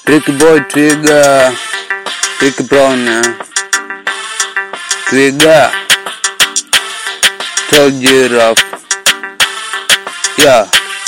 Trick boy Trigger, Trick Brown, eh? Trigger, Tall Giraffe, yeah.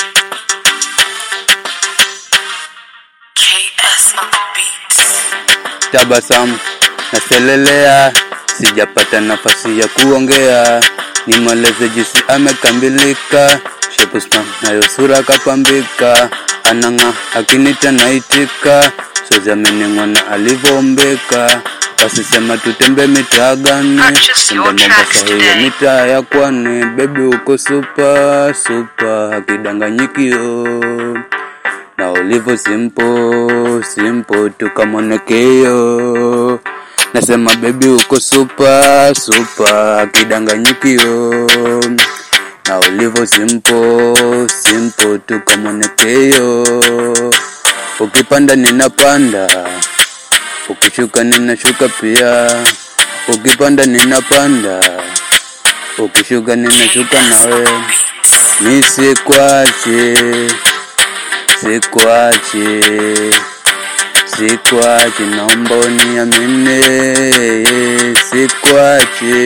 KS on the beats. Tabasamu naselelea, sijapata nafasi ya kuongea, nimweleze jinsi amekamilika, shepu span nayo sura kapambika, anang'a akinita naitika, sozi amening'ona alivyoombeka, wasisema tutembe mitaa gani, Purchase your Ende tracks Mombasa hiyo today. mitaa ya kwani, bebi uko supa supa, hakidanganyikio na ulivyo simpo simpo tukamonekeo nasema bebi uko supa supa akidanganyikio na ulivyo simpo simpo tukamonekeo ukipanda ninapanda ukishuka ninashuka pia ukipanda ninapanda ukishuka ninashuka KS on nawe the beats. nisikwache sikwache sikwache naomba uniamini sikwache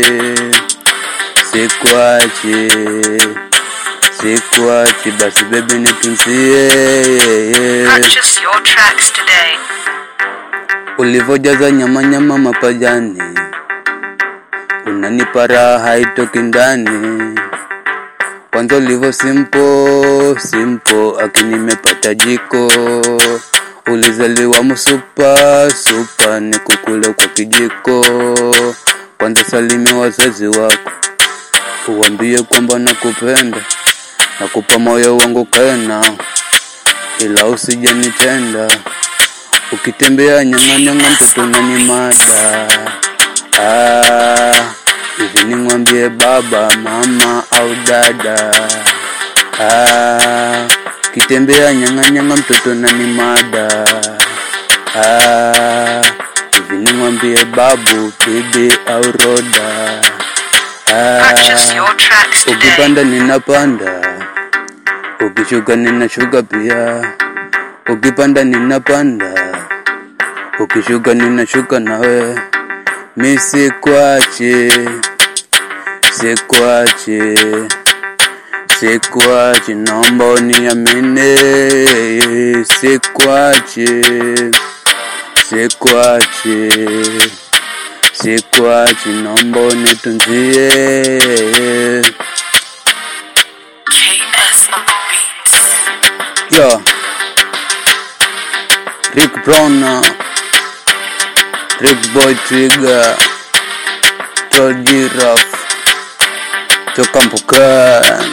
sikwache sikwache basi bebi nitunzie Purchase your tracks today. ulivyojaza nyama nyama mapajani unanipa raha haitoki ndani kwanza ulivyo simpo simpo akinimepata jiko ulizaliwa msupa supa ni kukule kwa kijiko kwanza salimi wazazi wako uwambie kwamba nakupenda nakupa moyo wangu kae nao ila usijenitenda ukitembea nyang'anyanga mtoto nani mada ah, hivi nimwambie baba mama au dada ah, kitembea nyang'anyanga mtoto nani mada ah, hivi nimwambie babu bibi au roda Purchase ah, your tracks today. ukipanda ninapanda ukishuka ninashuka pia ukipanda ninapanda ukishuka ninashuka nawe mi sikwache sikwache sikwache naomba uniamini sikwache sikwache sikwache naomba unitunzie KS on the beats. Yo, Rick Brown, uh, Rick Boy Trigger, Tall Giraffe, Toka Mpukan.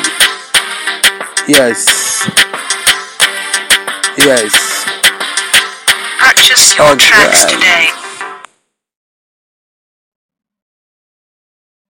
Yes, yes. Purchase your Okay. tracks today.